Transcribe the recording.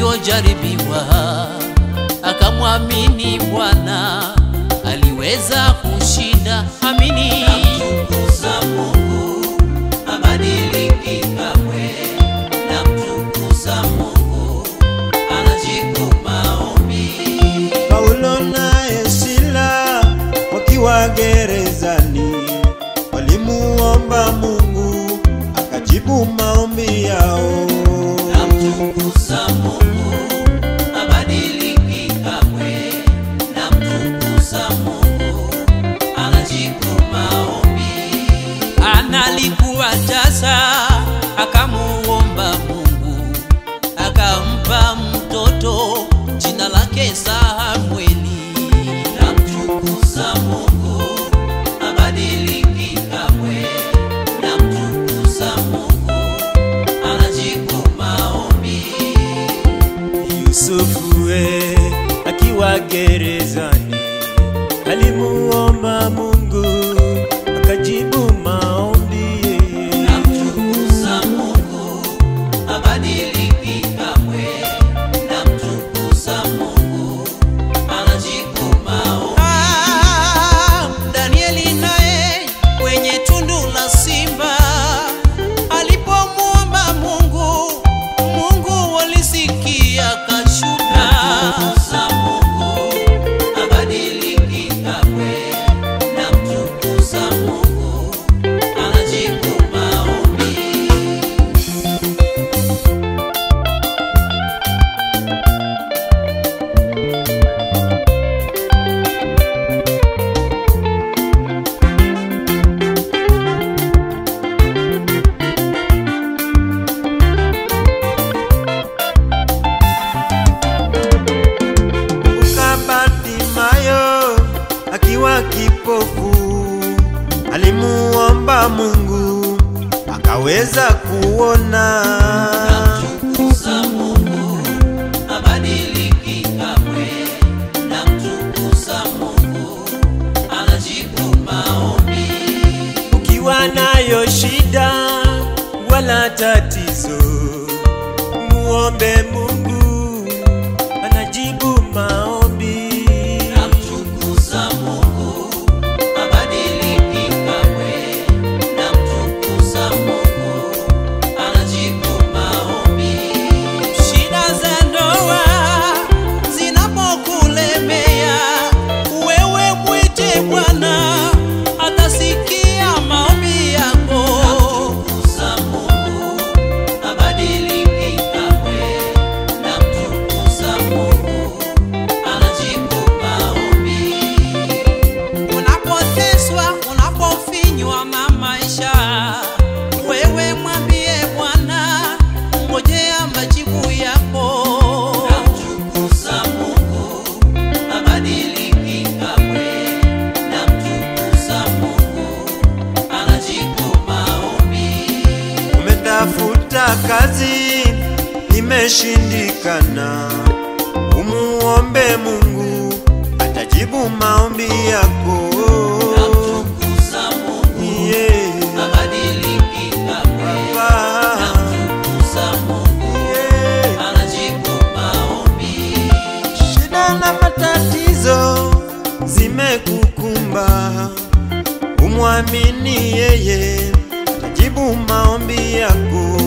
alivyojaribiwa akamwamini Bwana, aliweza kushinda. Amini. Namtukuza Mungu, habadiliki kamwe. Namtukuza Mungu, anajibu maombi. Paulo naye Sila wakiwa gerezani walimuomba Mungu akajibu maombi yao. Namtukuza Mungu, habadiliki kamwe. Namtukuza Mungu, anajibu maombi. analikuwa tasa, akamuomba Mungu akampa mtoto jina lake Samueli. Namtukuza Mungu, habadiliki kamwe. Namtukuza Mungu, anajibu maombi. Yusufu we akiwa gerezani alimuomba Mungu akajibu maombi. Namtukuza Mungu, habadiliki kamwe. Namtukuza Mungu, anajibu maombi. Ah, Danieli naye kwenye tundu la simba alipomwomba Mungu, Mungu alisikia kashuka. Namtukuza Mungu, habadiliki kamwe. Namtukuza Mungu, anajibu maombi. Kumbuka Bartimayo akiwa kipofu alimuomba Mungu akaweza kuona. Namtukuza Mungu, habadiliki kamwe. Namtukuza Mungu, anajibu maombi. Ukiwa nayo shida wala tatizo, muombe Mungu anajibu maombi. Namtukuza Mungu, habadiliki kamwe. Namtukuza Mungu, anajibu maombi. Shida za ndoa zinapokulemea, wewe mwite Bwana, atasikia maombi yako. Namtukuza Mungu, habadiliki kamwe. Namtukuza Mungu, anajibu maombi. Unapoteswa, unapofinywa na maisha, wewe mwambie Bwana, ngojea majibu yako. Namtukuza Mungu, habadiliki kamwe. Namtukuza Mungu, anajibu maombi. Umetafuta kazi imeshindikana, umuombe Mungu atajibu maombi yako. Namtukuza Mungu, Yeah. habadiliki kamwe. Baba. Namtukuza Mungu, Yeah. anajibu maombi. Shida na matatizo zimekukumba, umwamini yeye atajibu maombi yako.